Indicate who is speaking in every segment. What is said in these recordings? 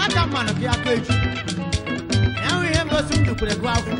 Speaker 1: aka mmanụ gị aka echi ya hụ ihe ngosi m dukwere gụ afọ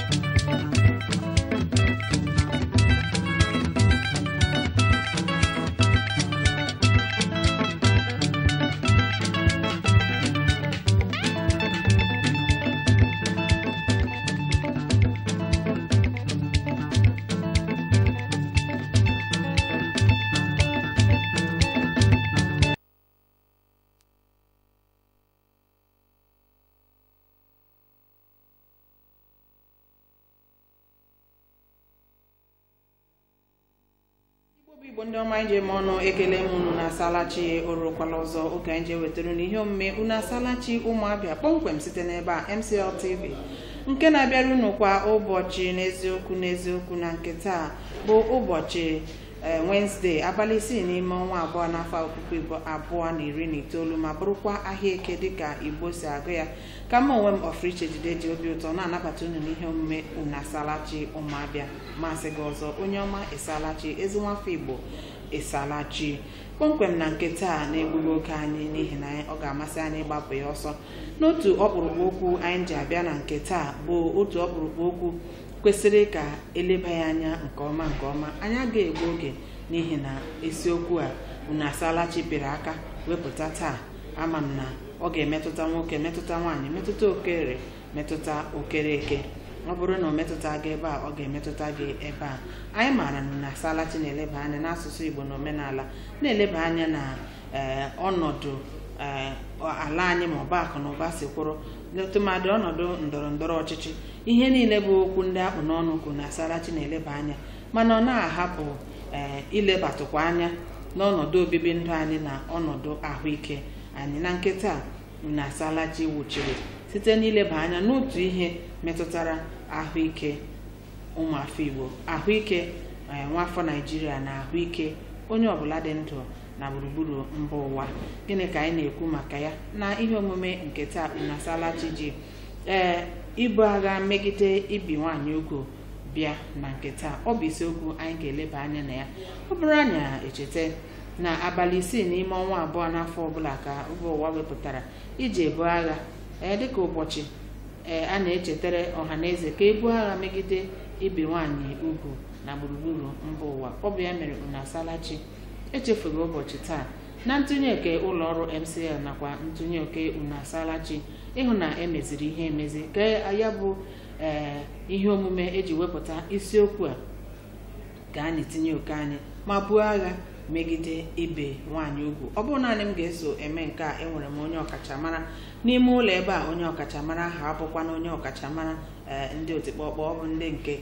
Speaker 2: igbo bụ igbo ndị ọma anyị ji eme ọnụ ekele m unu na asalachi orukwala ọzọ oge anyị ji ewetara unu ihe omume unu asalachi ụmụabịa kpọmkwem site n'ebe a mcl tv nke na-abịara unu kwa ụbọchị n'eziokwu n'eziokwu na nke taa bụ ụbọchị ee wenezdee abalị isii n'ime ọnwa abụọ n'afọ puku igbo abụọ na iri na itoolu ma bụrụkwa ahịa eke dịka igbo si agụ ya ka mma onwe m ọfriche jide ji obi ụtọ na-anabata unu n'ihe omume unu asalachi ụmụabịa masị gị ọzọ onye ọma ịsalachi ezi nwafọ igbo ịsalachi kpọmkwem na nke taa na-egbughị oge anyị n'ihi na ọ ga-amasị anyị ịgbapụ ya ọsọ n'otu ọkpụrụkpụ okwu anyị ji abịa na nke taa bụ otu ọkpụrụkpụ okwu kwesịrị ka eleba ya anya nke ọma nke ọma anyị agaghị egbu oge n'ihi na isiokwu a unu asalachi pịrị aka wepụta taa ama m na ọ ga-emetụta nwoke metụta nwaanyị metụta okere metụta okereke ọ bụrụ na ọ metụta gị ebe a ọ ga-emetụta gị ebe a anyị maara na unu asalachi na-eleba anya n'asụsụ igbo na omenala na-eleba anya na ee ọnọdụ ee ala anyị ma ọba akụ na ụba si kwụrụ tụmadị ọnọdụ ndọrọ ndọrọ ọchịchị ihe niile bụ okwu ndị akpụ n'ọnụ kwu na asalachi na-eleba anya mana ọ na-ahapụ ee ilebatụkwa anya n'ọnọdụ obibi ndụ anyị na ọnọdụ ahụike anyị na nkịta na asalachi wuchiri site n'ileba anya n'otu ihe metụtara ahụike ụmụafọ igbo ahụike ee, nwafọ naijiria na ahụike onye ọbụla dị ndụ na gburugburu mba ụwa gịnị ka anyị na-ekwu maka ya na ihe omume nke taa na asalachi ji ee ibu agha megide ibi nwaanyị ugwu bịa na nke taa ọ bụ isiokwu anyị ga-eleba anya na ya ọ bụrụ anyị echeta na abalị isii n'ime ọnwa abụọ n'afọ ọbụla ka mba ụwa wepụtara iji ebu agha ee dịka ụbọchị ee a na-echetara ọha na eze ka ebu agha megide ibi nwaanyị ugwu na gburugburu mba ụwa ọ bụ ya mere unu asalachi echefughị ụbọchị taa na ntụnye oke ụlọ ọrụ mcl nakwa ntụnye oke unu asalachi ịhụ na emeziri ihe emezi ka ya bụ ee ihe omume eji wepụta isiokwu a ka anyị tinye oke anyị ma buo agha megide ibe nwaanyị ugwu ọ bụrụ naanị m ga-eso eme nke a enwere m onye ọkachamara n'ime ụlọ ebe a onye ọkachamara ahụ abụkwa na onye ọkachamara ee ndị otikpọkpọ ọ bụ ndị nke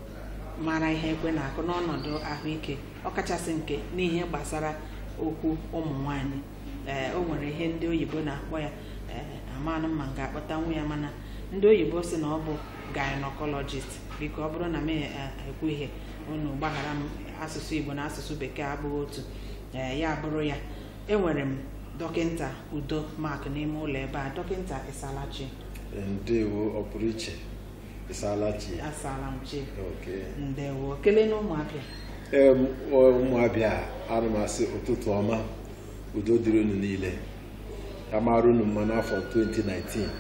Speaker 2: mara ihe ekwe na-akụ n'ọnọdụ ahụike ọkachasị nke n'ihe gbasara okwu ụmụ nwanyị ee o nwere ihe ndị oyibo na-akpọ ya ee amanụ ma m ga-akpọtanwu ya mana ndị oyibo si na ọ bụ gynecologist biko ọ bụrụ na m ekwu ihe unu gbaghara m asụsụ igbo na asụsụ bekee abụghị otu ee ya bụrụ ya enwere m dọkịnta udo mak n'ime ụlọ ebe a dọkịnta ịsalachi
Speaker 3: ndewo ọ pụrụ iche ịsalachi
Speaker 2: asala m chi
Speaker 3: oke
Speaker 2: ndewo kelee na ụmụabịa
Speaker 3: em ụmụabịa ana m asị ụtụtụ ọma udo dịrị unu niile ya mara unu mma n'afọ 2019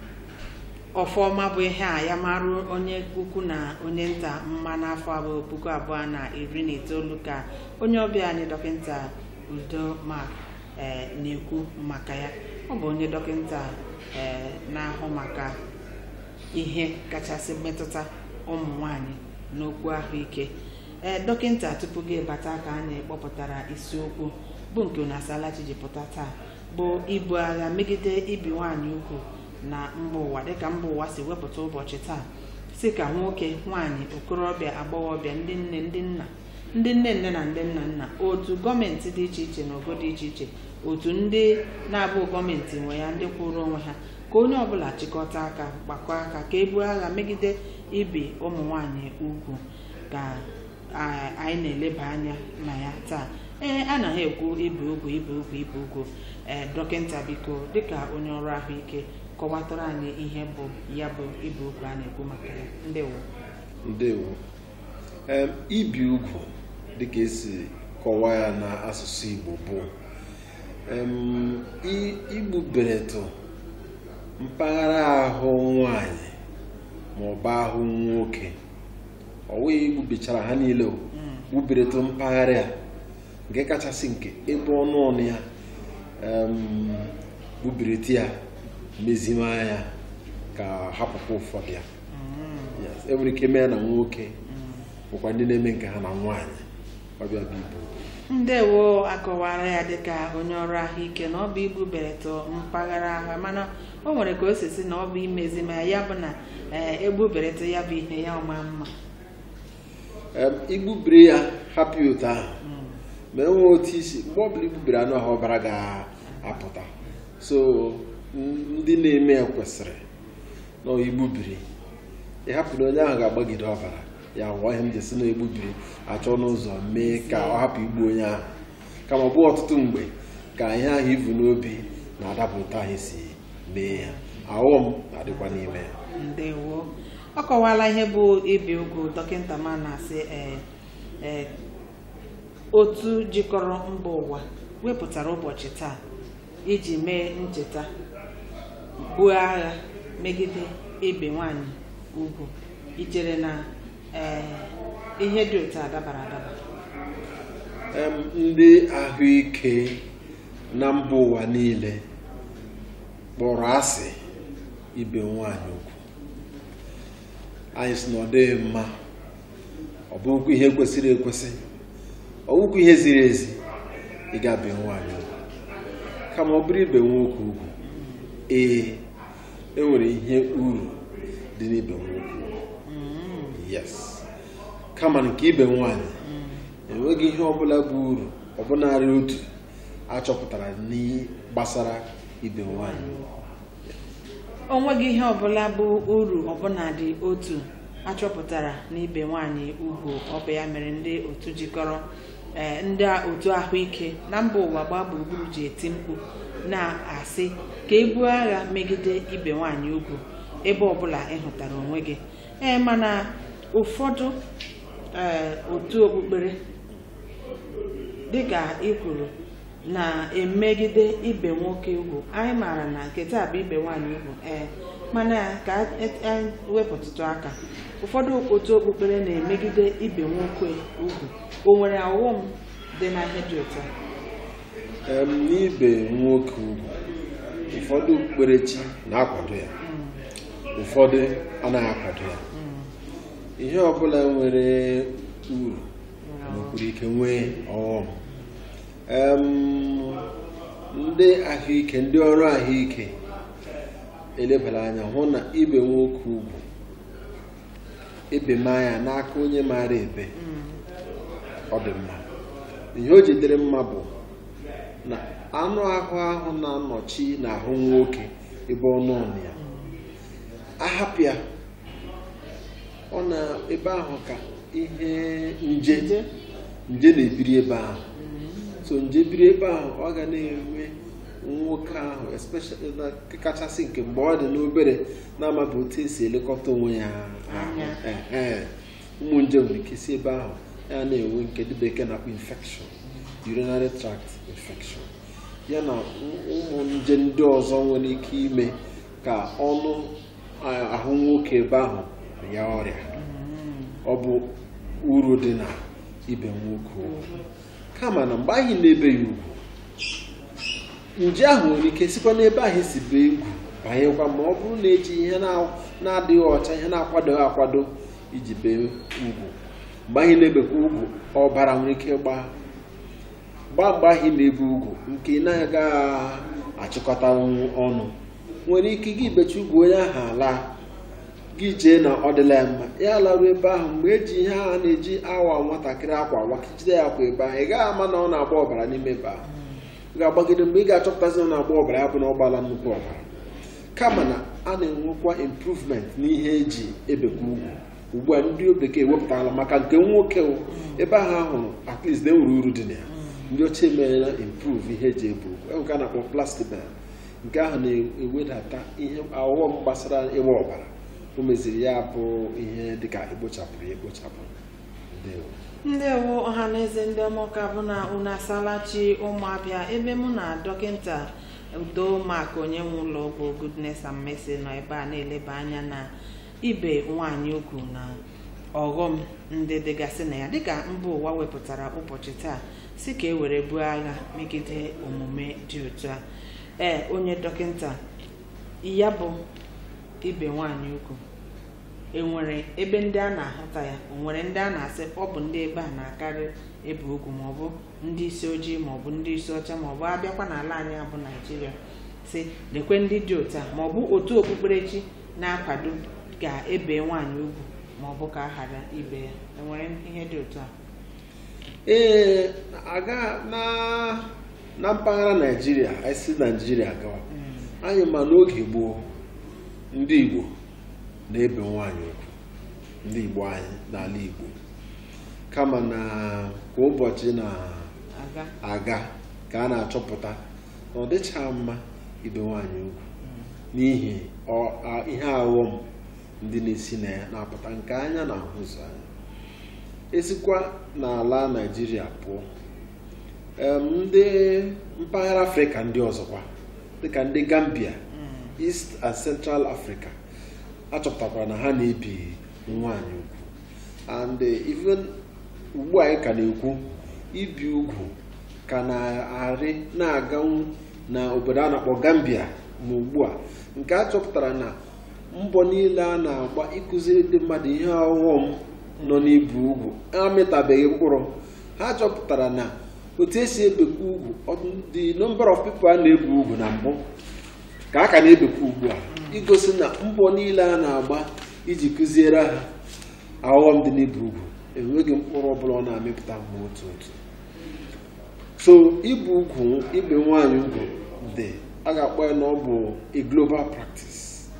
Speaker 2: ọfọma bụ ihe a ya marụ onye ukwu na onye nta mma n'afọ abụọ puku abụọ na iri na itoolu ka onye ọbịa anyị dọkịnta udo mak ee na-ekwu maka ya ọ bụ onye dọkịnta ee na-ahụ maka ihe kachasị metụta ụmụ nwanyị n'okwu ahụike ee dọkịnta tupu gị bata ka anyị kpọpụtara isiokwu bụ nke unu asalachi ji pụta taa bụ ibu agha megide ibi nwaanyị ugwu na mba ụwa dịka mba ụwa si wepụta ụbọchị taa si ka nwoke nwaanyị okorobịa agbọghọbịa ndị nne ndị nna ndị nne nne na ndị nna nna otu gọọmenti dị iche iche na ogo dị iche iche otu ndị na-abụ gọọmenti nwe ya ndị kwụrụ onwe ha ka onye ọbụla chịkọta aka gbakọ aka ka ebu agha megide ibi ụmụ nwanyị ugwu ka a- anyị na-eleba anya na ya taa ee anaghị ekwu ibi ugwu ibi ugwu ibi ugwu ee dọkịnta biko dịka onye ọrụ ahụike kọwatara anyị ihe bụ ya bụ ibi ugwu a na-ekwu maka ya ndewo
Speaker 3: ndewo em ibi ugwu dịka esi kọwaa ya n'asụsụ igbo bụ em i- igbuberetụ mpaghara ahụ nwanyị ma ọ bụ ahụ nwoke ọ wụghị igbubichara ha niile o gbubiretụ mpaghara a nke kachasị nke ebe ọnụ ọnụ ya em, gbubirite ya meziwanye ya ka hapụkwa ụfọdụ ya Yes, enwere ike mee na nwoke bụkwa ndị na-eme nke ha na nwaanyị ọbịa bụ ibu
Speaker 2: ndewo akọwara ya dịka onye ọrụ ahụike na ọ bụ igbu beretụ mpaghara ahụ mana o nwere ka o si si na ọ bụ imezi ma ya bụ na ee, egbuberetụ ya bụ ihe ya ọma mma
Speaker 3: Em, igbubiri ya hapụ ya otu ahụ ma enwee otu isi mgbe ọbụla igbubiri anụ ahụ ọbara ga-apụta so n- ndị na-eme ya kwesịrị na ọ igbubiri ịhapụ na onye ahụ ga-agbagide ọbara ya nwụọ ihe m ji si na egbubiri achọ n'ụzọ mee ka ọ hapụ igbu onye ahụ kama ọ bụ ọtụtụ mgbe ka ihe ahụ ivu n'obi na-adapụta anyị si mee ya aghọm na-adịkwa n'ime ya
Speaker 2: ndewo ọ kọwala ihe bụ ibi ugwu dọkịta ma na-asị ee ee otu jikọrọ mba ụwa wepụtara ụbọchị taa iji mee ncheta buo agha megide ibe nwanyị ugwu ichere na ee ihe dị otu a dabara adaba
Speaker 3: Em, ndị ahụike na mba ụwa niile kpọrọ asị ibe nwanyị ugwu anyị sị na ọ dịghị mma ọ bụghịkwa ihe kwesịrị ekwesị ọ bụghịkwa ihe ziri ezi ịga be nwanyị ugwu kama ọ bụrụ ibe nwoke ugwu ee enwere ihe uru dị n'ibe nwoke ugwu yes kama nke ibe nwanyị enweghị ihe ọbụla bụ uru ọbụnarị otu achọpụtara n'ihe gbasara ibe nwanyị
Speaker 2: o nweghị ihe ọbụla bụ uru ọbụnadị otu achọpụtara n'ibe nwanyị ugwu ọ bụ ya mere ndị otu jikọrọ ee, ndị otu ahụike na mba ụwa gbaa gburugburu ji eti mkpu na-asị ka e buo agha megide ibe nwanyị ugwu ebe ọbụla ị hụtara onwe gị ee mana ụfọdụ ee, otu okpukpere dịka ị kwuru na-emegide ibe nwoke ugwu anyị maara na nke taa bụ ibe nwaanyị ugwu ee mana ka e- e- wepụtụtụ aka ụfọdụ otu okpukpere na-emegide ibe nwoke ugwu o nwere ọghọm dị na ihe dị otu a
Speaker 3: Em, n'ibe nwoke ugwu ụfọdụ okpukperechi na-akwado ya ụfọdụ anaghị akwado ya ihe ọbụla nwere uru nwekwara ike nwee ọghọm Em, ndị ahụike ndị ọrụ ahụike elebara anya hụ na ibe nwoke ugwu ebe maa ya n'aka onye maara ebe ọ dị mma ihe o jidere mma bụ na anụ ahụ ahụ na-anọchi n'ahụ nwoke ebe ọnụ ọnụ ya ahapụ ya ọ na ebe ahụ ka ihe nje
Speaker 2: Nje.
Speaker 3: nje na-ebiri ebe ahụ so nje biri ebe ahụ ọ ga na-enwe nwoke ahụ especially na kachasị nke mgbe ọ dị n'obere na-amaghị otu esi elekọta onwe ya
Speaker 2: Anya.
Speaker 3: Ehe. ụmụ nje nwere ike si ebe ahụ ya na-enwe nke ndị bekee na-akpọ infection urinary tract infection ya na ụmụ nje ndị ọzọ nwere ike ime ka ọnụ a- ahụ nwoke ebe ahụ ya ọrịa ọ bụ uru dị na ibe nwoke ugwu kama na mgbe anyị na-ebe ya ugwu nje ahụ nwere ike sikwa n'ebe ahụ si bee ugwu banyekwa ma ọ bụrụ na eji ihe na- na-adịghị ọcha ihe na-akwadoghị akwado iji bee ugwu mgbe anyị na-ebekwa ugwu ọbara nwere ike gbaa gbaa mgbe anyị na-ebe ugwu nke ị na-agaghị achịkọta ọnụ nwere ike gị becha ugwu onye ahụ ala gị jee na ọ dịla ya mma ya laruo ebe ahụ mgbe eji ihe a na-eji awa nwatakịrị akwa wakijide ya kwa ebe ahụ ị gaghị ama na ọ na-agba ọbara n'ime ebe ahụ ị ga-agbagide mgbe ị ga-achọpụtazi na ọ na-agba ọbara ya bụ na ọ gbala nnukwu ọbara kama na a na-enwekwa improvement n'ihe eji ebekwa ugwu ugbu a ndị bekee wepụtala maka nke nwoke o, ebe ahụ ahụrụ at least enwere uru dị na ya ndị ochie emeela improve ihe eji ebu ugwu enwe nke a na-akpọ plastibel nke ahụ na-ewedata ihe aghọm gbasara ịgba ọbara o meziri ya bụ ihe dịka ekpochapụrụ ya ekpochapụ ndewo
Speaker 2: ndewo ọha na eze ndị ọmụka bụ na unu asalachi ụmụabịa ebe mụ na dọkịta udo maka onye nwe ụlọ ọgwụ goodness and mercy nọ ebe a na-eleba anya na ibe nwaanyị ugwu na ọghọm ndị dịgasị na ya dịka mba ụwa wepụtara ụbọchị taa si ka e were buo agha megide omume dị otu a ee onye dọkịta ya bụ ibe nwaanyị ugwu enwere ebe ndị a na-ahụta ya o nwere ndị a na-asị ọ bụ ndị ebe a na-akarị ebe ugwu maọbụ ndị isi ojii maọbụ ndị isi ọcha maọbụ abịakwa n'ala anyị a bụ naijiria si lekwe ndị dị otu a maọbụ otu okpukperechi na-akwado ka ebe nwaanyị ugwu maọbụ ka a ghara ibe ya enwere ihe dị otu a
Speaker 3: ee aga na na mpaghara naijiria anyị si naijiria gawa anyị ma n'oge gboo ndị igbo na-ebe nwaanyị ugwu ndị igbo anyị n'ala igbo kama na kwa ụbọchị
Speaker 2: aga
Speaker 3: na-aga ka a na-achọpụta na ọ dịcha mma ibe nwaanyị ugwu n'ihi ọ- a- ihe aghọm ndị na-esi na ya na-apụta nke anya na ahụzụ anya esikwa n'ala naijiria pụọ em, ndị mpaghara afrịka ndị ọzọkwa dịka ndị gambia east and central africa achọpụtakwara na ha na-ebi nwaanyị ugwu and eh, even ugbu a anyị ka na-ekwu ibi ugwu ka na-arị na-aganwu na obodo a na-akpọ gambia ma ugbu a nke a chọpụtara na mbọ niile a na-agba ịkụziri ndị mmadụ ihe ọghọm nọ n'ibi ugwu amịtabeghị mkpụrụ ha chọpụtara na otu esi ebekwa ugwu ọ- the number of people a na-ebi ugwu na mbụ ka a ka na-ebekwa ugbu a igosi na mbọ niile a na-agba iji kụziere ha aghọm dị n'ibi ugwu enweghị mkpụrụ ọbụla ọ na-amịpụta ma otu otu so ibu ugwu ibe nwaanyị ugwu dị a ga-akpọ ya na ọ bụ a global practice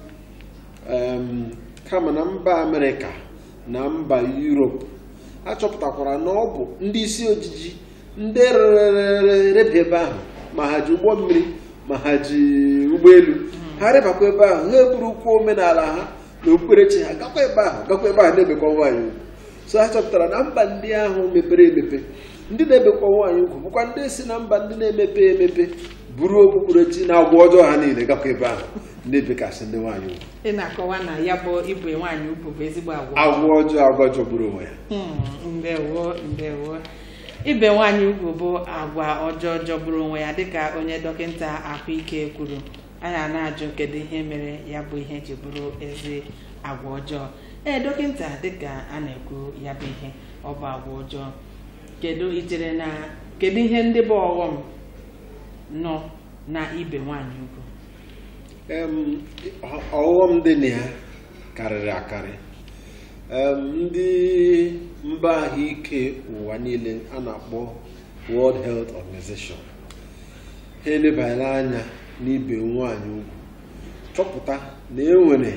Speaker 3: Em, kama na mba amerịka na mba europe achọpụtakwara na ọ bụ ndị isi ojiji ndị rere rebe ebe ahụ ma ha ji ụgbọ mmiri ma ha ji ụgbọelu ha rịbakwa ebe ahụ ha eburukwa omenala ha na okpukperechi ha gakwa ebe ahụ gakwa ebe ahụ na-ebekwa nwaanyị ugwu so ha chọpụtara na mba ndị ahụ mepere emepe ndị na-ebekwa nwaanyị ugwu bụkwa ndị si na mba ndị na-emepe emepe buru okpukperechi na agwa ọjọọ ha niile gakwa ebe ahụ na-ebekasị ndị nwaanyị ugwu
Speaker 2: ị na-akọwa na ya bụ ibe nwaanyị ugwu bụ ezigbo agwa
Speaker 3: agwa ọjọọ agwa jọgburu onwe ya
Speaker 2: Hmm, ndewo ndewo ibe nwaanyị ugwu bụ agwa ọjọọ jọgburu onwe ya dịka onye dọkịta ahụike kwuru anyị a na-ajụ kedu ihe mere ya bụ ihe ji bụrụ ezi agwa ọjọọ ee dọkịta dịka a na-ekwu ya bụ ihe ọ bụ agwa ọjọọ kedu ichere na kedu ihe ndị bụ ọghọm nọ na ibe nwaanyị ugwu
Speaker 3: Em, ọ- ọghọm dị na ya karịrị akarị Em, ndị mba ahụike ụwa niile a na-akpọ World Health Organization ha elebanyere anya n'ibe nwaanyị ugwu chọpụta na enwere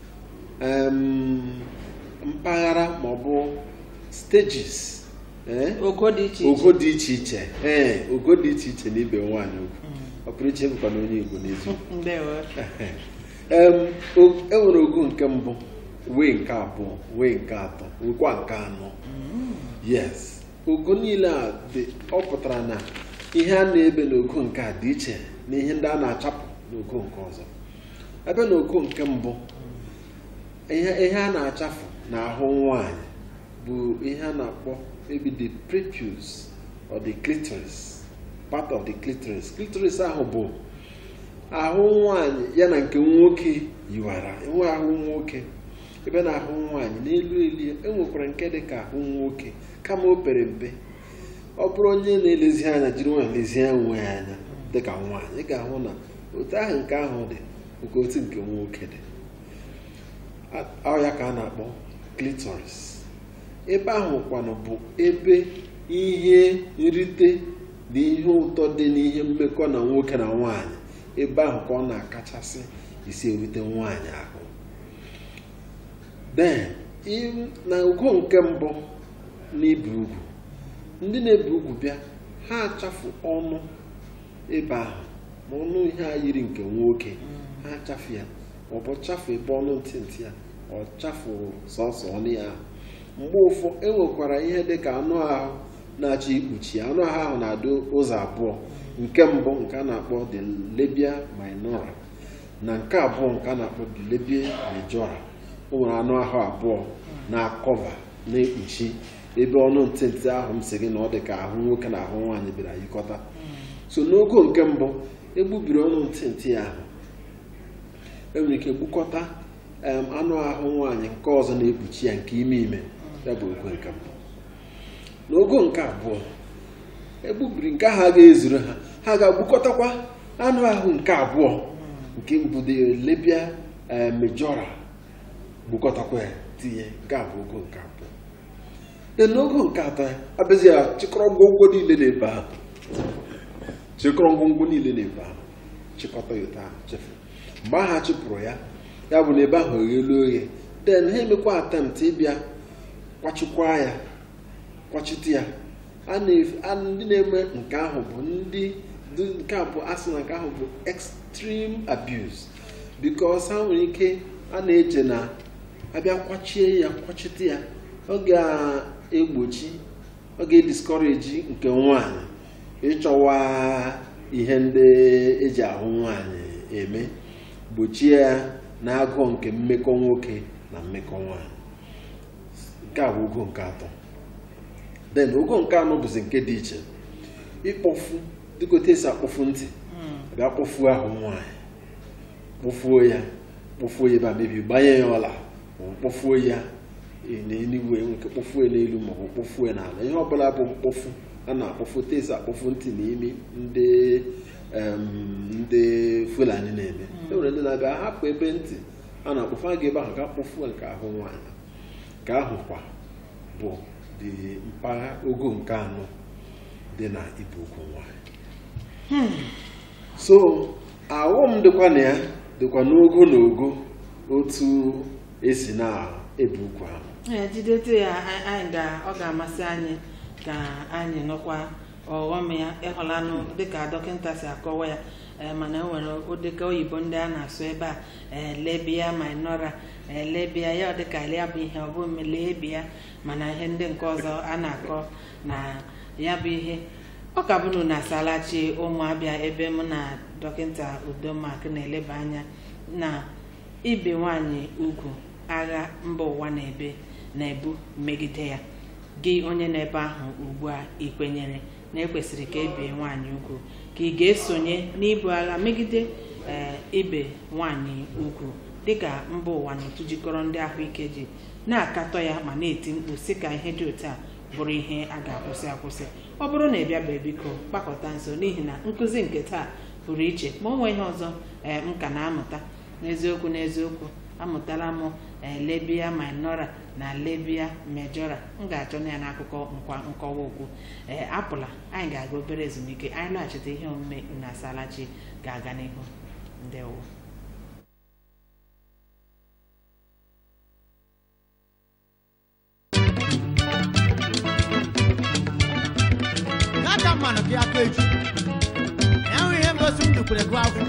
Speaker 3: em, mpaghara maọbụ stages eh,
Speaker 2: ogo dị iche iche
Speaker 3: ogo dị iche iche ee ogo dị iche iche n'ibe nwaanyị ugwu ọ pụrụ iche bụkwa na onye Igbo n'eziokwu
Speaker 2: ndewo
Speaker 3: Em, o- enwere ogo nke mbụ wee nke abụọ wee nke atọ nwekwa nke anọ yes ogo niile a dị ọ pụtara na ihe a na-ebe n'ogo nke a dị iche na ihe ndị a na-achapụ n'ogo nke ọzọ ebe na ogo nke mbụ ihe ihe a na-achafu n'ahụ nwanyị bụ ihe a na-akpọ maybe the prepuce or the clitoris part of the clitoris clitoris ahụ bụ ahụ nwanyị ya na nke nwoke yiwara enwe ahụ nwoke ebe na ahụ nwanyị n'elu elu enwekwara nke dị ka ahụ nwoke kama o pere mpe ọ bụrụ onye na-elezi anya jiri nwanyị lezie onwe ya anya dị ka nwaanyị ị ga-ahụ na otu ahụ nke ahụ dị nke otu nke nwoke dị A- ọ ya ka a na-akpọ clitoris ebe ahụ kwanụ bụ ebe ihe nrite na ihe ụtọ dị n'ihe mmekọ na nwoke na nwaanyị ebe ahụ ka ọ na-akachasị isi erute nwaanyị ahụ then im- na ogo nke mbụ n'ibi ugwu ndị na-ebi ugwu bịa ha achafu ọnụ ebe ahụ ma ọnụ ihe a yiri nke nwoke ha achafu ya ma ọ bụ chafu ebe ọnụ ntị ntị ya ọ chafuru sọsọ ọnụ ya ahụ mgbe ụfọ enwekwara ihe dị ka anụ ahụ na-achọ ikpuchi ya anụ ahụ ahụ na-adị ụzọ abụọ nke mbụ nke a na-akpọ the labia minora na nke abụọ nke a na-akpọ the labia majora o nwere anụ ahụ abụọ na-akọva na-ekpuchi ebe ọnụ ntị ntị ahụ m si gị na ọ dị ka ahụ nwoke na ahụ nwaanyị bịara yikọta so n'ogo nke mbụ egbubiri ọnụ ntị ntị ahụ enwere ike gbukọta em, anụ ahụ nwaanyị nke ọzọ na-ekpuchi ya nke ime ime ya bụ ogo nke mbụ n'ogo nke abụọ egbubiri nke ahụ a ga-ezuru ha ha ga-agbukọtakwa anụ ahụ nke abụọ nke mbụ dị lebia eh, majora gbukọtakwa ya tinye nke abụọ ogo nke abụọ de n'ogo nke atọ ya abịazi ya chịkọrọ ngwongwo niile na-ebe ahụ chịkọrọ ngwongwo niile na-ebe ahụ chịkọta ya otu ahụ chefu mgbe ahụ a chụpụrụ ya ya bụ na ebe ahụ oghelu oghe den ha emekwa atemptị ịbịa kwachikwa ya kwachite ya a na-efe- a- ndị na-eme nke ahụ bụ ndị ndị- nke a bụ asị na nke ahụ bụ extreme abuse because ha nwere ike a na-eche na abịa kwachie ya kwachite ya ọ ga-egbochi ọ ga-ediscourage nke nwaanyị ịchọwa ihe ndị eji ahụ nwaanyị eme gbochie ya na agụụ nke mmekọ nwoke na mmekọ nwaanyị nke a bụ ogo nke atọ then ogo nke anọ bụzi nke dị iche ịkpọfu dịka otu esi akpọfu ntị bịa kpọfuo ahụ nwaanyị kpọfuo ya kpọfuo ya ebe a mebi gbanye ya ọla maọbụ kpọfuo ya n'eluigwe nke kpọfuo ya n'elu maọbụ kpọfuo ya n'ala ihe ọbụla bụ mkpọfu a na-akpọfu otu esi akpọfu ntị na imi ndị em, ndị fulani na-eme e nwere ndị na-abịa hapụ ebe ntị a na-akpọfu a ga-ebe ahụ ga kpọfuo nke ahụ nwaanyị nke ahụ kwa bụ dị mpaghara ogo nke anọ dị na ibu ugwu nwanyị so aghọm dịkwa na ya dịkwa n'ogo na ogo otu esi na-ebu ugwu ahụ
Speaker 2: ee jidete ya a- anyị ga ọ ga-amasị anyị ka anyị nụkwa ọghọm ya ịhụlanụ dịka dọkịta si akọwa ya ee, mana e nwere ụdịka oyibo ndị a na-asụ ebe a ee, lebia minora ee, lebia ya ọ dịka ya bụ ihe ọ bụ lebia mana ihe ndị nke ọzọ a na-akọ na ya bụ ihe ọ ka bụrụ na asalachi ụmụabịa ebe mụ na dọkịta udomak na-eleba anya na ibe nwanyị ugwu agha mba ụwa na-ebe na-ebu megide ya gị onye na-ebe ahụ ugbu a ị kwenyere na ekwesịrị ka ebie nwaanyị ugwu ka ị ga-esonye n'ibu agha megide ee, ibe nwaanyị ugwu dịka mba ụwa na otu jikọrọ ndị ahụike ji na-akatọ ya ma na-eti mkpu sị ka ihe dị otu a bụrụ ihe a ga-akwụsị akwụsị ọ bụrụ na ị bịabe biko gbakọta nso n'ihi na nkụzi nke taa pụrụ iche ma o nwee ihe ọzọ ee m ka na-amụta n'eziokwu n'eziokwu amụtala m ee lebia minora na lebia majora m ga-achọ ya n'akụkọ nkwa nkọwa okwu ee apụla anyị ga-aga obere ezumike anyị laghachite ihe omume na asalachi ga-aga n'ihu ndewo
Speaker 1: n'aka mmanụ gị aka eju enwe ihe ngosi m dukwere gụ afọ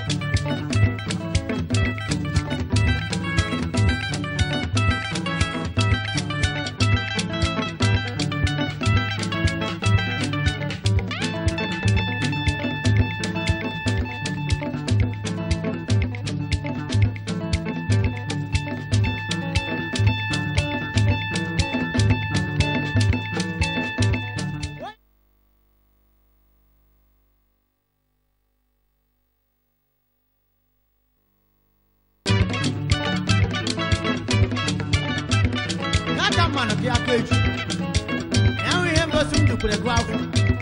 Speaker 1: n'aka mmanụ gị aka eju enwe ihe ngosi m dukwere gụ afọ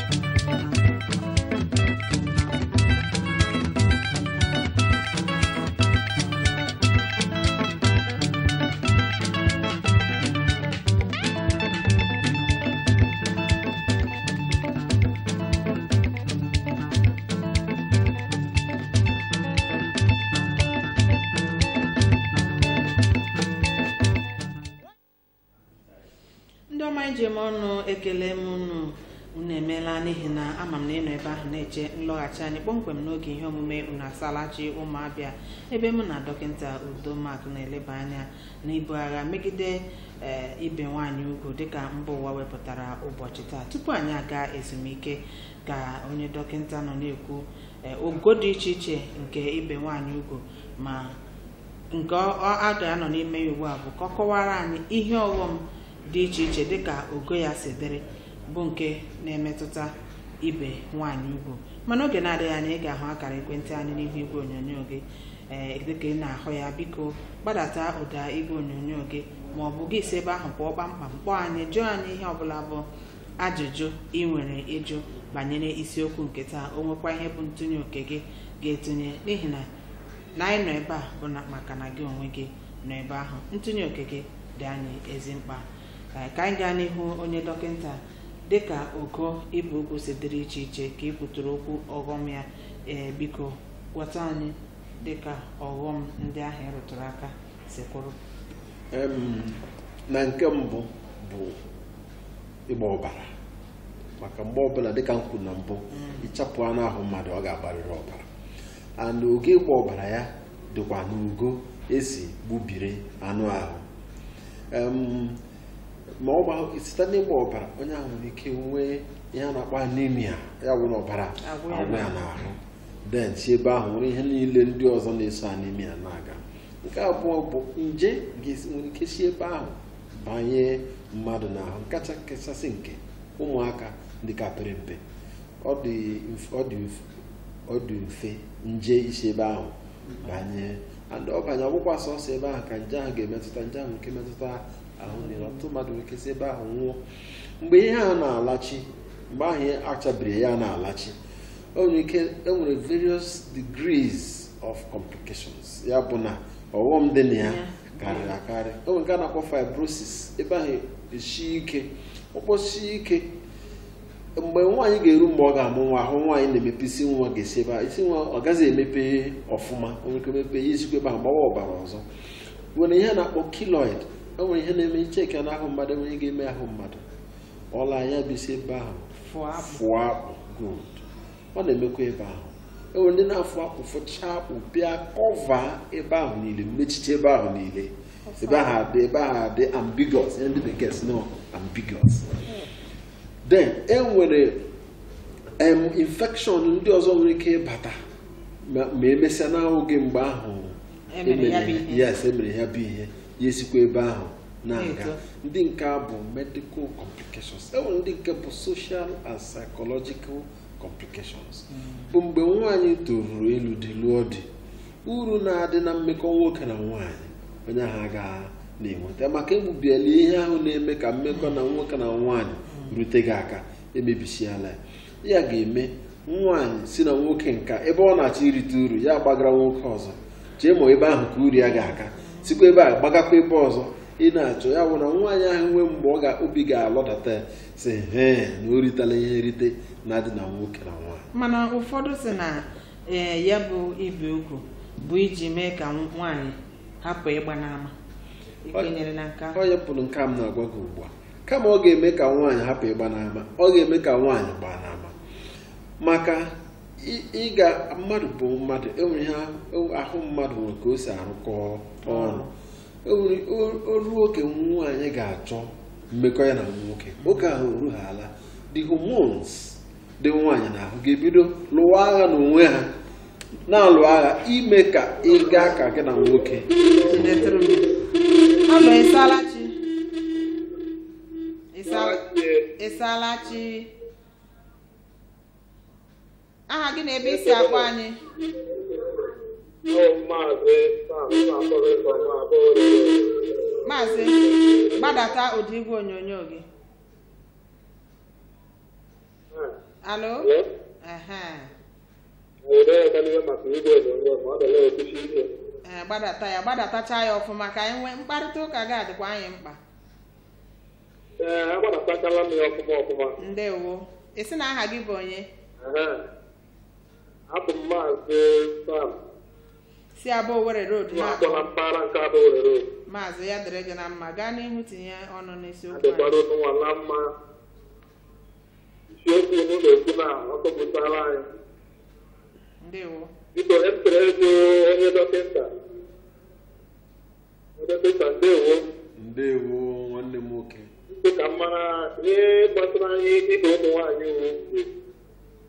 Speaker 2: ndị ọma njem ọnụ ekele m unu unu emeela n'ihi na ama m na ịnọ ebe ahụ na-eche nlọghachi anyị kpọmkwem n'oge ihe omume unu asalachi ụmụabịa ebe mụ na dọkịta udomak na-eleba anya n'ibu agha megide ee ibe nwaanyị ugwu dịka mba ụwa wepụtara ụbọchị taa tupu anyị aga ezumike ka onye dọkịta nọ na-ekwu ee, ogo dị iche iche nke ibe nwaanyị ugwu ma nke ọ ọ- a ga-anọ n'ime ya ugbu a bụ ka ọ kọwara anyị ihe ọghọm dị iche iche dịka ogo ya si dịrị bụ nke na-emetụta ibe nwaanyị ugwu mana oge na-adịghị anya ị ga-ahụ akara ekwentị anyị n'ihu igwe onyonyo gị ee dịka ị na-ahụ ya biko gbadata ụda igwe onyonyo gị ma ọ bụ gị si ebe ahụ pụọ kpamkpam kpọọ anyị jụọ anyị ihe ọbụla bụ ajụjụ ị nwere ịjụ banyere isiokwu nke taa o nwekwa ihe bụ ntụnye oke gị ga-etinye n'ihi na na anyị nọ ebe a bụ na maka na gị onwe gị nọ ebe ahụ ntụnye oke gị dị anyị ezi mkpa Ee, ka anyị gaa n'ihu onye dọkịta dịka ogo ibu ugwu si dịrị iche iche ka ị kwuturu okwu ọghọm ya ee biko gwata anyị dịka ọghọm ndị ahụ ị rụtụrụ aka si kwụrụ
Speaker 3: Em, na nke mbụ bụ ịgba ọbara maka mgbe ọbụla dịka m kwuru na mbụ ịchapụ anụ ahụ mmadụ ọ ga-agbarịrị ọbara and oge ịgba ọbara ya dịkwa n'ugo esi gbubiri anụ ahụ Em, ma ọ gba site n'ịgba ọbara onye ahụ nwere ike nwee ihe a na-akpọ anemia ya bụ na ọbara
Speaker 2: Agwụ ya
Speaker 3: agwụ ya n'ahụ den si ebe ahụ nwere ihe niile ndị ọzọ na-eso anemia na-aga nke abụọ bụ nje ga-esi nwere ike si ebe ahụ banye mmadụ n'ahụ kacha kachasị nke ụmụaka ndị ka pere mpe ọ dị mf- ọ dị mf- ọ dị mfe nje isi ebe ahụ banye and ọ banye ọgwụkwa sọsọ ebe ahụ ka nje ahụ ga-emetụta nje ahụ nke metụta ahụ niile ọtụtụ mmadụ nwere ike si ebe ahụ nwụọ mgbe ihe ahụ na-alachi mgbe ahụ ihe achabiri ya na-alachi o nwere ike enwere various degrees of complications ya bụ na ọghọm dị na ya
Speaker 2: Ya.
Speaker 3: karịrị akarị o nwere nke a na-akpọ fibrosis ebe ahụ esi ike ọkpọsi ike mgbe nwaanyị ga-eru mgbe ọ ga-amụ nwa ahụ nwaanyị na-emepe isi nwa ga-esi ebe ahụ isi nwa ọ gaghị emepe ọfụma o nwere ike mepe ya isikwa ebe ahụ gbawa ọbara ọzọ nwere ihe a na-akpọ kiloid o nwere ihe na-eme icheke n'ahụ mmadụ enwere ihe ga-eme ahụ mmadụ ọla ya bụ isi ebe ahụ
Speaker 2: fụọ akpụ
Speaker 3: fụọ akpụ good ọ na-emekwa ebe ahụ enwere ndị na-afụ akpụ fụchaa akpụ bịa kọva ebe ahụ niile mmechiche ebe ahụ niile ebe ahụ adị ebe ahụ adị ambiguous ihe ndị bekee si no ambiguous then enwere em infection ndị ọzọ nwere ike ịbata ma ma emesịa n'ahụ gị mgbe ahụ
Speaker 2: Emere ya bụ ihe.
Speaker 3: yes emere ya bụ ihe ya esikwa ebe ahụ na-aga
Speaker 2: Na-eto.
Speaker 3: ndị nke a bụ medical complications enwere ndị nke bụ social and psychological complications bụ mgbe nwaanyị toruru elu dị lụọ di uru na-adị na mmekọ nwoke na nwaanyị onye ahụ agaghị na-enweta maka egbubiela ihe ahụ na-eme ka mmekọ na nwoke na nwaanyị rute gị aka emebisiala ya ya ga-eme nwaanyị si na nwoke nka ebe ọ na-achọ irite uru ya gbagara nwoke ọzọ jee ma ebe ahụ ka uru ya ga-aga sikwa ebe a gbagakwa ebe ọzọ ị na-achọ ya bụ na nwaanyị ahụ nwee mgbe ọ ga obi ga-alọdata ya si hee na o ritela ihe nrite na-adị na nwoke na nwaanyị
Speaker 2: mana ụfọdụ si na ee ya bụ ibi ugwu bụ iji mee ka nwaanyị hapụ ịgba n'ama ikwenyere na nke ahụ
Speaker 3: ọ yepụrụ nke a m na-agwa gị ugbu a kama ọ ga-eme ka nwaanyị hapụ ịgba n'ama ọ ga-eme ka nwaanyị gbaa n'ama maka ị- ịga mmadụ bụ mmadụ enwere ihe ahụ- ahụ mmadụ nwere ka o si arụkọ ọrụ enwere o- o ruo oke nwaanyị ga-achọ mmekọ ya na nwoke oge ahụ orughala the hormones dị nwaanyị n'ahụ ga-ebido lụwa agha n'onwe ha na-alụ agha ime ka ị gaa ka gị na nwoke
Speaker 2: ndị tụrụ alụ ịsalachi ịsalachi aha gị na ebe isi akpọ anyị maazị gbadata ụdị igwe onyonyo gị alo ehe ee gbadata ya gbadatacha ya ọfụma ka anyị nwee mkparịta ụka ga-adịkwa anyị mkpa
Speaker 4: Ee, agbadatachala m ya ọfụma ọfụma.
Speaker 2: ndewo isi na aha gị bụ onye
Speaker 4: Ehe. Abụ m maazị Sam,
Speaker 2: si abụ Owerri road
Speaker 4: nwa akwụkwọ na
Speaker 2: na-akpọ
Speaker 4: mpaghara nke Adaowerre Road.
Speaker 2: maazị ya dịrị gị na mma gaa n'ihu tinye ọnụ n'isiokwu
Speaker 4: Adịkwara
Speaker 2: anyị
Speaker 4: ụnụ nwa na mma. Isiokwu unu na-ekwu na ọ tọpụtara anyị.
Speaker 2: ndewo
Speaker 4: Biko, e chere ego onye dọkịta. Onye dọkịta ndewo.
Speaker 3: ndewo nwanne m nwoke
Speaker 4: Dị ka m mara ihe gbasara anyị dịka ụmụ nwaanyị ugwu.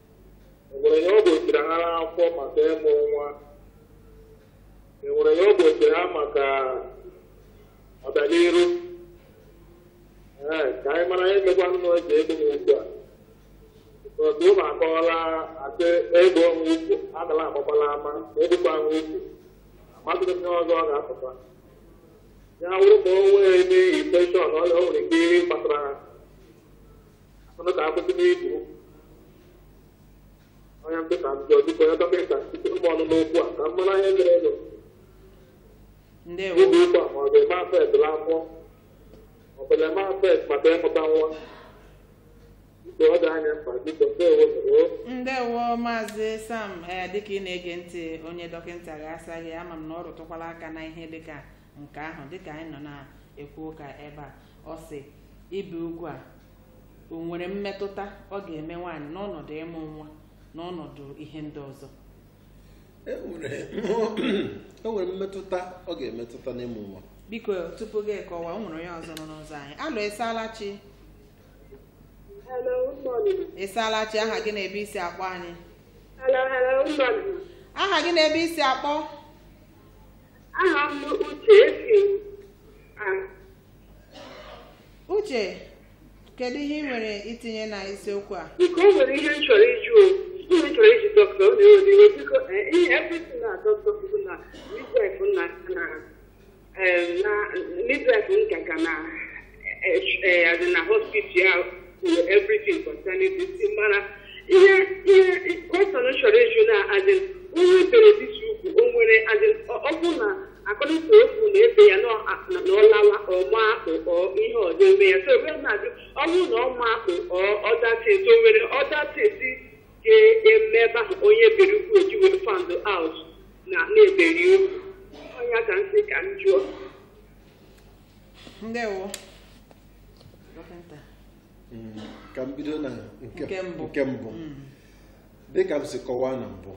Speaker 4: enwere ihe ọ gbochiri ha n'afọ maka ịmụ nwa enwere ihe ọ gbochiri ha maka ọganiru ee ka anyị mara ihe mekwa nna oji ego m ugbu a otu ụmụ akọwala asị ego m ukwu agala agbakwala ama ma edukwa m ukwu amadụghị m ihe ọzọ ọ ga-apụta ya wụrụ ma o nwee eme infeshọn ọrịa o nwere ike ihe kpatara ha ọnụ ka akwụsị n'ibu onye ntị ka njọ dịka onye dọkịta site m ọnụ n'okwu a ka m mara ihe mere elu
Speaker 2: ndewo
Speaker 4: ibu ukwu a ma ọ ga-eme afet afọ ọ bụ na-eme afet maka ịmụta nwa biko ọ dị anya mkpa biko ndewo ndewo
Speaker 2: ndewo maazị sam ee dịka ị na-ege ntị onye dọkịta ga-asa gị ama m na ọ rụtụkwala aka na ihe dịka nke ahụ dịka anyị nọ na-ekwu ụka ebe a ọ sị ibi ugwu a o nwere mmetụta ọ ga-eme nwaanyị n'ọnọdụ ịmụ nwa n'ọnọdụ ihe ndị ọzọ
Speaker 3: e nwere e nwere mmetụta ọ ga-emetụta n'ịmụ nwa
Speaker 2: biko tupu gị kọwa o nwere onye ọzọ nọ n'ụzọ anyị alụ ịsaala chi
Speaker 5: Hello, good morning.
Speaker 2: ịsaala chi aha gị na ebe isi akpọ anyị
Speaker 5: Hello, hello, good morning.
Speaker 2: aha gị na ebe isi akpọ
Speaker 5: Aha m Uche esi ah,
Speaker 2: uche kedu ihe ị nwere itinye na isiokwu a
Speaker 5: biko o nwere ihe m chọrọ ịjụ o. ihe m chọrọ ịjụ dọkịta ọ na-ewe iwe biko eh, ihe everything na dọkịta kwuru na midwife na na em, na midwife nka ka na eh, eh, as in na hospital ya kwuru everything concerning this thing mana ihe ihe question m chọrọ ịjụ na as in onye bere disi ukwu o nwere as in ọ ọ bụ na according to okwu na-ebe ya na ọ- na ọ lawa ọma akpụ ọ ihe ọzọ eme ya so ebe m na-ajụ ọ bụrụ na ọma akpụ ọ ọdateti o nwere ọdateti ga-eme ebe ahụ onye bere ukwu eji wee fand out na na-eberi ukwu ọnya ka m sị ka m jụọ
Speaker 2: ndewo dọkịta
Speaker 3: Mm, ka m bido na nke
Speaker 2: Nke mbụ.
Speaker 3: nke mbụ dịka m si kọwaa na mbụ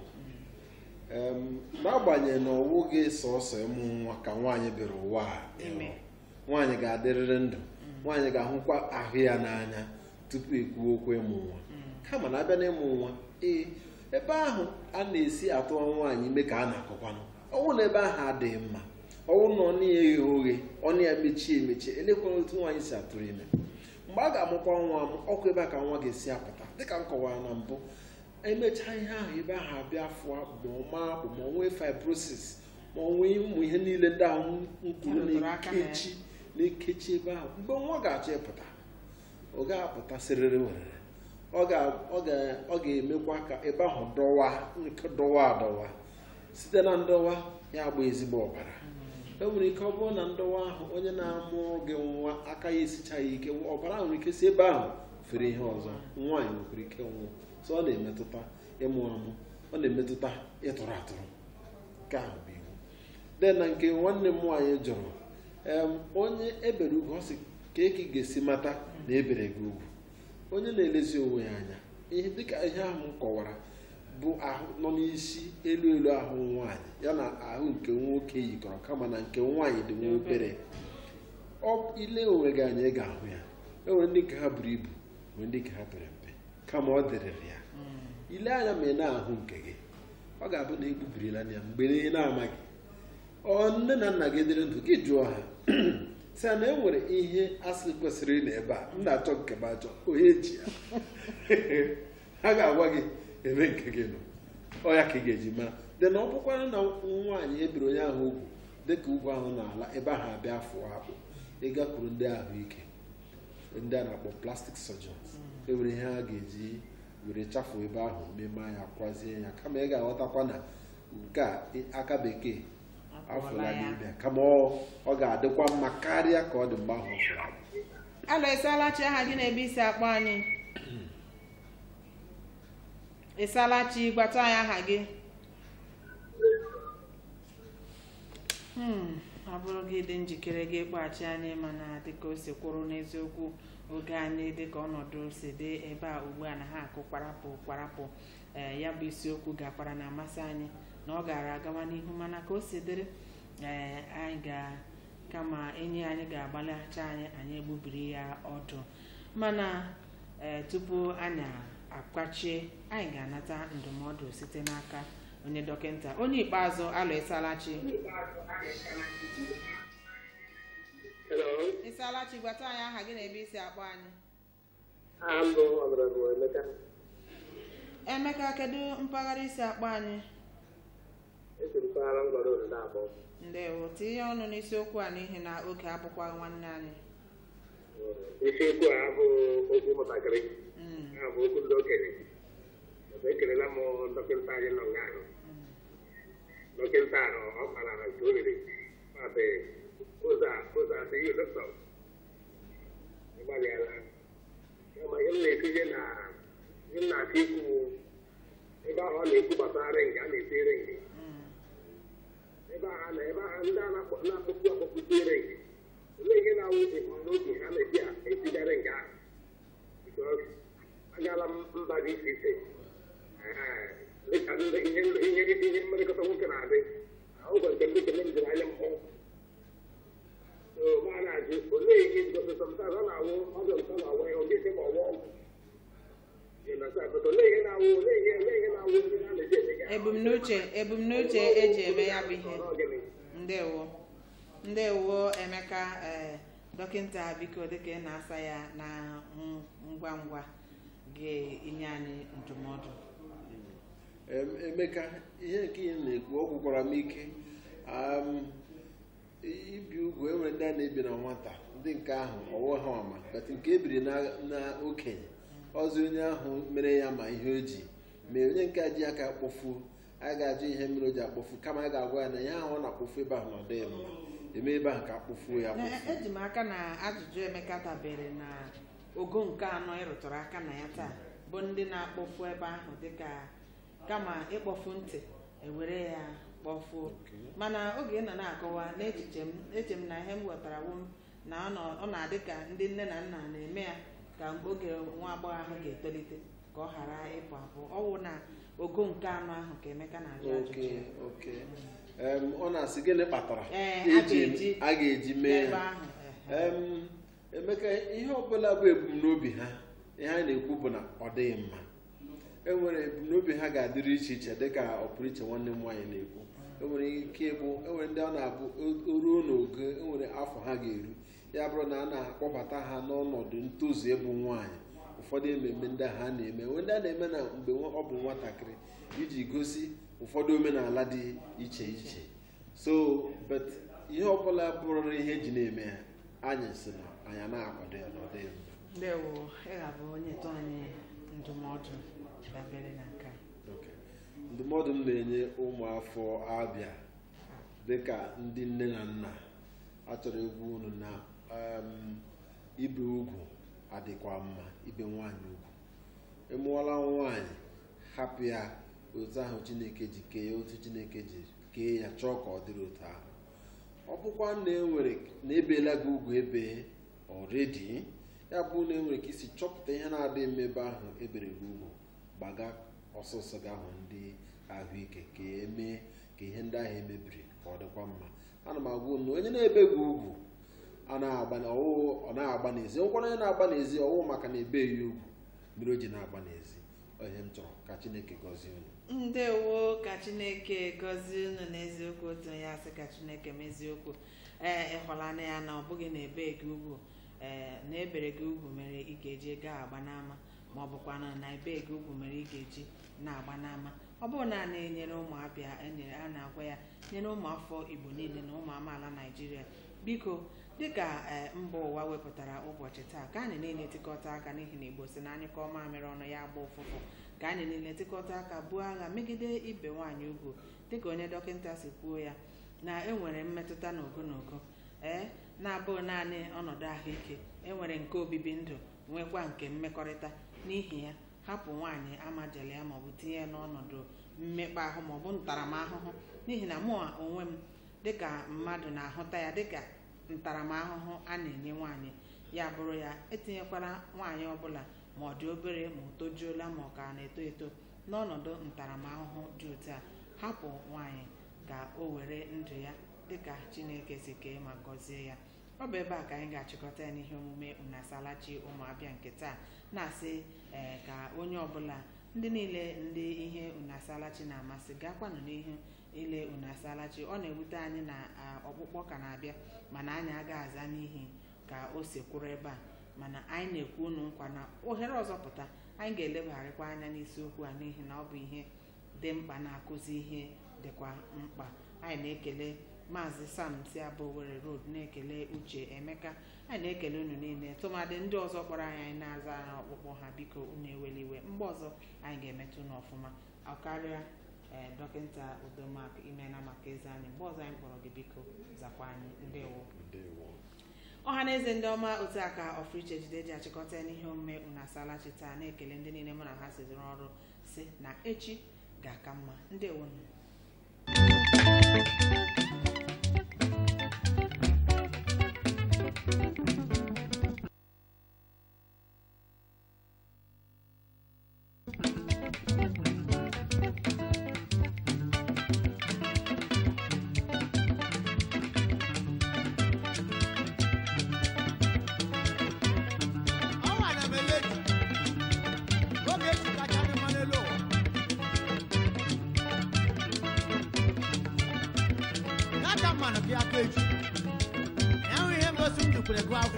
Speaker 3: em, n'agbanyeghị na ọwụ gị sọsọ ịmụ nwa ka nwaanyị bịara ụwa a
Speaker 2: Ime.
Speaker 3: nwaanyị ga-adịrịrị ndụ nwaanyị ga-ahụkwa ahụ ya n'anya tupu ekwuo okwu ịmụ nwa kama na abịa n'ịmụ nwa ee ebe ahụ a na-esi atụwa nwaanyị ime ka a na-akọkwanụ ọnwụ na ebe ahụ adịghị mma ọnwụ na ọnụ ya eghe oghe ọnụ ya mechie emechie elekwana otu nwaanyị si atụrụ ime mgbe a ga-amụkwa nwa amụ ọkụ ebe a ka nwa ga-esi apụta dịka m kọwara na mbụ emechaa ihe ahụ ebe ahụ abịa fụọ ma ọ maa akpụ ma ọ nwee fibrosis ma ọ nwee ụmụ ihe niile ndị ahụ m kwuru
Speaker 2: Erụtụrụ aka na ya.
Speaker 3: na-ekechi na-ekechi ebe ahụ mgbe nwa ga-achọ ịpụta ọ ga-apụta sịrịrị werere ọ ga- ọ ga- ọ ga-emekwa ka ebe ahụ dọwa nke dọwa adọwa site na ndọwa ya agba ezigbo ọbara e nwere ike ọ bụrụ na ndọwa ahụ onye na-amụrụ gị nwa aka ya esichaghị ike ọbara ahụ nwere ike si ebe ahụ fere ihe ọzọ nwaanyị nwekwara ike nwụọ so ọ na-emetụta ịmụ amụ ọ na-emetụta ịtụrụ atụrụ nke ahụ bụ iwu de na nke nwanne m nwaanyị jụrụ em, onye ebere ugwu ọ sị ka eke ga-esi mata na ebere gị ugwu onye na-elezi onwe ya anya ihe dịka ihe ahụ m kọwara bụ ahụ nọ n'isi elu elu ahụ nwaanyị ya na ahụ nke nwoke yikọrọ kama na nke nwaanyị dị nwa obere ọ ile onwe gị anya ị ga-ahụ ya enwere ndị nke ha buru ibu nwere ndị nke ha pere mpe kama ọ dịrịrị ya ile anya ma ị na-ahụ nke gị ọ ga-abụ na egbubirila ya mgbe ị na-amaghị ọ nne na nna gị dịrị ndụ gị jụọ ha sị na e nwere ihe asị kwesịrị na ebe a m na-achọ nke m achọ onye ji ya ha ga-agwa gị ebe nke gị nọ ọ ya ka ị ga-eji mara dị na ọ bụkwara na nwaanyị ebiri onye ahụ ugwu dịka ugwu ahụ n'ala ebe ahụ abịa fụọ akpụ ịgakwuru ndị ahụike ndị a na-akpọ plastic surgeons enwere ihe ha ga-eji were chafuo ebe ahụ meme ya kwazie ya kama ị ga-aghọtakwa na nke a aka bekee afọla n'ibia kama ọ ọ ga-adịkwa mma karịa ka ọ dị mgbe ahụ ọ fụrụ
Speaker 2: alụ ịsalachi aha gị na-ebe isi akpọ anyị ịsalachi gbata anyị aha gị Hmm, ọ bụrụ gị dị njikere gị ịkpọghachi anyị mana dịka o si kwụrụ n'eziokwu oge anyị dịka ọnọdụ si dị ebe a ugbu a na ha akụ kwarapụ kwarapụ ee ya bụ isiokwu gakwara na amasị anyị na ọ gara agawa n'ihu mana ka o si dịrị ee anyị ga kama enyi anyị ga-agbalịacha anyị anyị egbubiri ya ọdụ mana ee tupu anyị akwachie anyị ga-anata ndụmọdụ site n'aka onye dọkịta onye ikpeazụ alụ ịsalachi
Speaker 4: Hello.
Speaker 2: ịsalachi gwata anyị aha gị na ebe isi akpọ anyị
Speaker 4: I'm Honorable Emeka.
Speaker 2: emeka kedu mpaghara isi akpọ anyị
Speaker 4: Esiri mpaghara ngwara obodo abụọ.
Speaker 2: ndewo tinye ọnụ n'isiokwu a n'ihi na oge abụkwa nwanne anyị
Speaker 4: Isiokwu a bụ okwu ụmụntakịrị.
Speaker 2: Mm,
Speaker 4: Ha bụ okwu ndị okenye. Ọzọ ekelela m dọkịta anyị nọ nga ahụ. Dọkịta ahụ ọ kpara na nke o riri. Maazị ụzọ a ụzọ a sị yi dọkịta. Ịgbalịala. Kama ihe m na-etinye na ihe m na-achọ ikwu ebe ahụ ọ na-ekwu gbasara ringi a na-eti ringi.
Speaker 2: mm,
Speaker 4: ebe agha na ebe agha ndị a na-akpọ- na-akpọkwu akpọkwutere gị olee ihe na-awụ n'oge ha na-eji etigara nke ahụ Because agaala m mba dị iche iche Ee, dịka ndị ihe ihe ihe mmerịkọta nwoke na-adị ụgwọ nke ndị kene jiri anya mmụọ so ma na-ajụ olee ihe ngosịta mta ọ na-awụ ọbịa mta na-awụ ya ọ dịghị ma ọwụ ọgwụ Ị na-asa, but olee ihe na-awụ olee ihe olee ihe na-awụ ndị a na-eji ejiga
Speaker 2: ebumnuche ebumnuche eji eme ya bụ ihe
Speaker 4: Ọ gịnị?
Speaker 2: ndewo ndewo emeka ee dọkịta biko dịka ị na-asa ya na ng- ngwa ngwa ga-enye anyị ndụmọdụ
Speaker 3: Em, emeka ihe nke ị na-ekwu ọ gwụkwara m ike Am, i- ibi ugwu enwere ndị a na-ebi na nwata ndị nke ahụ ọwụ ha ọma bet nke ebiri na na okenye ọzọ onye ahụ mere ya ma ihe o ji mee onye nke a ji aka kpofuo a ga-ajụ ihe mere o ji akpofu kama a ga-agwa ya na ihe ahụ ọ na-akpofu ebe ahụ na ọ dịghị mma eme ebe ahụ ka akpofuo ya
Speaker 2: Na-
Speaker 3: kpofuo
Speaker 2: eji m aka na ajụjụ emeka dabere na ogo nke anọ ịrụtụrụ aka na ya taa bụ ndị na-akpọfu ebe ahụ dịka kama ịkpọfu ntị ewere ya kpọfuo mana oge ị nọ na-akọwa n'echiche m eche m na ihe m ghọtara wu m na ọ nọ- ọ na-adị ka ndị nne na nna na-eme ya ka oge nwa agbọghọ ahụ ga-etolite ka ọ ghara ịpụ apụ ọ wụ na ogo nke anọ ahụ ka emeka na-ajụ ajụjụ
Speaker 3: oke
Speaker 2: ya.
Speaker 3: oke Em, ọ na-asị gịnị kpatara
Speaker 2: Ee, a
Speaker 3: eji-
Speaker 2: ga-eji-
Speaker 3: a ga-eji mee
Speaker 2: n'ebe
Speaker 3: ha
Speaker 2: ahụ ehe.
Speaker 3: Em, emeka ihe ọbụla bụ ebumnobi ha ihe a na-ekwu bụ na ọ dịghị mma enwere ebumnobi ha ga-adịrị iche iche dịka ọpụrụiche nwanne m nwaanyị na-ekwu enwere ike ịbụ enwere ndị ọ na-abụ o- o ruo n'oge enwere afọ ha ga-eru ya bụrụ na a na-akpọbata ha n'ọnọdụ ntozu ịbụ nwaanyị ụfọdụ ememme ndị ahụ a na-eme enwe ndị a na-eme na mgbe nwa- ọ bụ nwatakịrị iji gosi ụfọdụ omenala dị iche iche so but ihe ọbụla bụrụ ihe eji na-eme ya anyị si na anyị na-akwado ya na ọ dịghị mma
Speaker 2: ndewo ị ga-abụ onye tụ anyị ndụmọdụ dabere na nke a.
Speaker 3: Ok. ndụmọdụ m na-enye ụmụafọ abịa dịka ndị nne na nna achọrọ egwu unu na um, ibe ugwu adịkwa mma ibe nwanyị ugwu ịmụọla nwaanyị hapụ ya otu ahụ chineke ji kee ya otu chineke ji kee ya chọọ ka ọ dịrị otu ahụ ọ bụkwa na enwere na ebeela gị ugwu ebe ọredi ya bụ na enwere ka isi chọpụta ihe na-adịghị mma ebe ahụ ebere gị ugwu gbaga ọsọsọ gị ahụ ndị ahụike ka emee ka ihe ndị ahụ emebiri ka ọ dịkwa mma ana m agwa unu onye na-ebe gị ugwu a na-agba na ọwụwụ ọ na-agba n'ezi nkwara onye na-agba n'ezi ọwụwụ maka na ebe ya ugwu mere o ji na-agba n'ezi Ọ ihe m chọrọ ka chineke gọzie unu
Speaker 2: ndewo ka chineke gọzie unu n'eziokwu otu onye asị ka chineke meziokwu ee ịhụlana ya na ọ bụghị na ebe gị ugwu ee na ebere gị ugwu mere ị ga-eji gaa agba n'ama ma ọ bụkwa na na ebe gị ugwu mere ị ga-eji na-agba n'ama ọ bụrụ na a na-enyere ụmụ abịa enyere a na-agwa ya nyere ụmụ afọ igbo niile na ụmụ amaala naijiria biko dịka ee mba ụwa wepụtara ụbọchị taa ka anyị niile tikọta aka n'ihi na igbo si na anyị kọọ mamịrị ọnụ ya agba ụfụfụ ka anyị niile tikọta aka buo agha megide ibe nwaanyị ugwu dịka onye dọkịta si kwuo ya na enwere mmetụta n'ogo n'ogo ee na-abụghị naanị ọnọdụ ahụike enwere nke obibi ndụ nwekwa nke mmekọrịta n'ihi ya hapụ nwaanyị amajele ya maọbụ tinye ya n'ọnọdụ mmekpa ahụ maọbụ ntaramahụhụ n'ihi na mụ onwe m dịka mmadụ na-ahụta ya dịka ntaramahụhụ a na-enye nwaanyị ya bụrụ ya etinyekwala nwaanyị ọbụla ma ọ dị obere ma o tojuola ma ọ ka na-eto eto n'ọnọdụ ntaramahụhụ dị otu a hapụ nwaanyị ka o were ndụ ya dịka chineke si kee ma gọzie ya ọ bụ ebe a ka anyị ga-achịkọta ya n'ihe omume unasalachi ụmụabịa nke taa na-asị ee ka onye ọbụla ndị niile ndị ihe unasalachi na-amasị gakwanụ n'ihu ile unasalachi ọ na-ewute anyị na a, ọkpụkpọ ka na-abịa mana anyị agaghị aza n'ihi ka o si kwụrụ ebe a mana anyị na-ekwu unu nkwa na ohere ọzọ pụta anyị ga-elebagharịkwa anya n'isiokwu a n'ihi na ọ bụ ihe dị mkpa na-akụzi ihe dịkwa mkpa anyị na-ekele maazị sam si abụ Owerri road na-ekele uche emeka anyị na-ekele unu niile tụmadị ndị ọzọ kpọrọ anyị anyị na-aza na ọkpụkpọ ha biko unu ewela iwe mgbe ọzọ anyị ga-emetụ unu ọfụma ọkarịa ee dọkịta udomak imena maka eze anyị mgbe ọzọ anyị kpọrọ gị biko zakwa anyị ndewo
Speaker 3: ndewo
Speaker 2: ọha na eze ndị ọma otu aka ọfriche jide ji achịkọta n'ihe omume unu asalachi taa na-ekele ndị niile mụ na ha siziri ọrụ si na echi ga-aka mma ndewo
Speaker 1: ọnwa na meleji oge echi kacha dị mma n'elu ụwa n'aka mmanụ gị aka echi enwe ihe ngosi m dukwere gụ afọ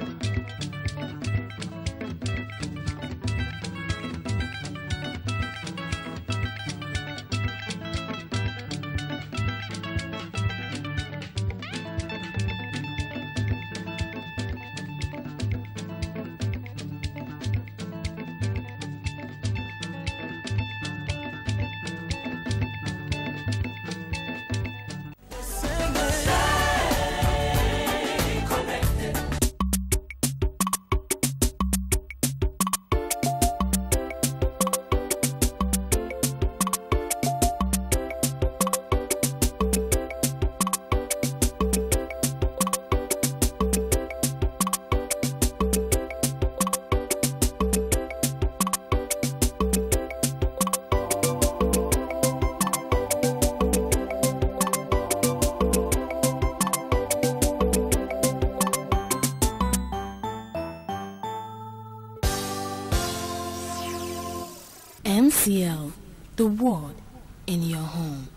Speaker 6: MCL, the word in your home.